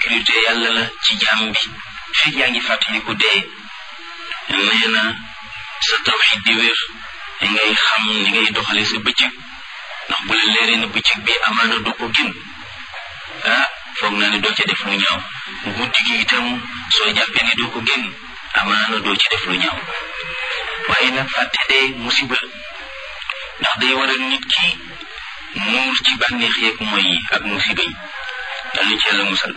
sécurité yàlla la ci jaam bi fekk yaa ngi fàttaliku dee nee na sa tawxid di wér ngay xam ni ngay doxale sa bëccëg ndax bu la leeree na bëccëg bi amaana doo ko gën ah foog naa ne doo ca def lu ñaaw guddi gi itam soo jàppee ne doo ko génn amaana doo ci def lu ñaaw waaye nag fàtte dee musiba ndax day waral nit ki muur ci bànneex yeeg mooy yi ak musiba yi yàlla ci yàlla musal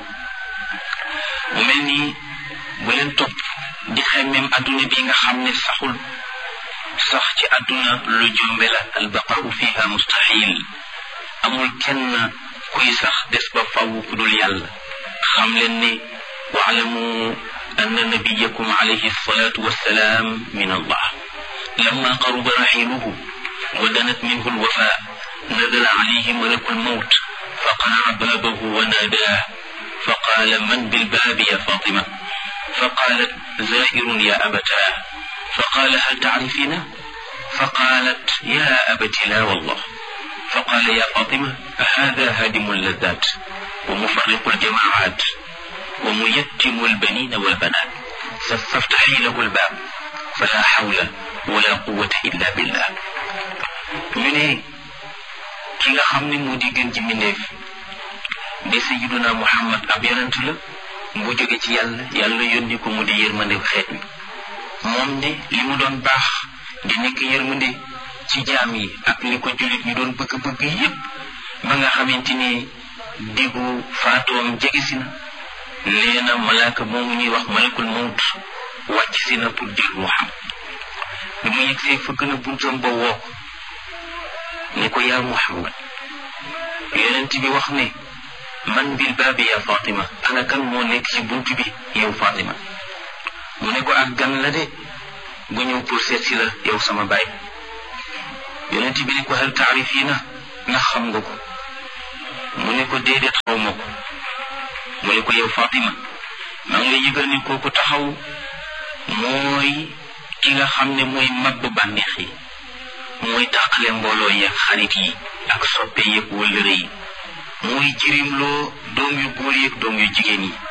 mu mel nii bu leen topp di xemmeem adduna bi nga xam ne saxul sax ci adduna lu jombe la albaqau fiha mustahil amul kenn kuy sax des ba faw ku dul yàlla xam leen ne waalamu anna nabiyakum alayhi salatu wassalaam min allah lamma qaruba raxiluhu wa danat minhu alwafa nazala alayhi malaku almawt فقرع بابه وناداه فقال من بالباب يا فاطمة فقالت زائر يا أبتاه فقال هل تعرفينه فقالت يا أبت لا والله فقال يا فاطمة هذا هادم اللذات ومفرق الجماعات وميتم البنين والبنات فاستفتحي له الباب فلا حول ولا قوة إلا بالله من ki nga xam ne moo di gën ci mbindeef di sayiduna muhammad ab yonent la bu jóge ci yàlla yàlla yónni ko mu di yërmande xeet wi moom de li mu doon baax di nekk yërmande ci jaam yi ak li ko jullit ñu doon bëgg-bëgg yépp ba nga xamante ni diggu faatoom jege si na nee na malaaka moomu ñuy wax malakul mawt wàcc si na pour jël ruuxam bi mu yegsee fëgg na buntam ba woo ko ne ko yaa muhammad yonent bi wax ne man bil baabi yaa fatima ana kan moo nekk ci bunt bi yow fatima mu ne ko ak gan la de gu ñëw pour seet si la yow sama baay yonent bi ne ko hal taarifina ndax xam nga ko mu ne ko déedéet xaw ma ko mu ne ko yow fatima maa ngi lay yëgal ne kooku taxaw mooy ki nga xam ne mooy mabbu bànneex yi mooy tàqale mbooloo yeeg xarit yi ak soppe yeeg wëllëre yi mooy jirimloo doom yu góor yeeg doom yu jigéen yi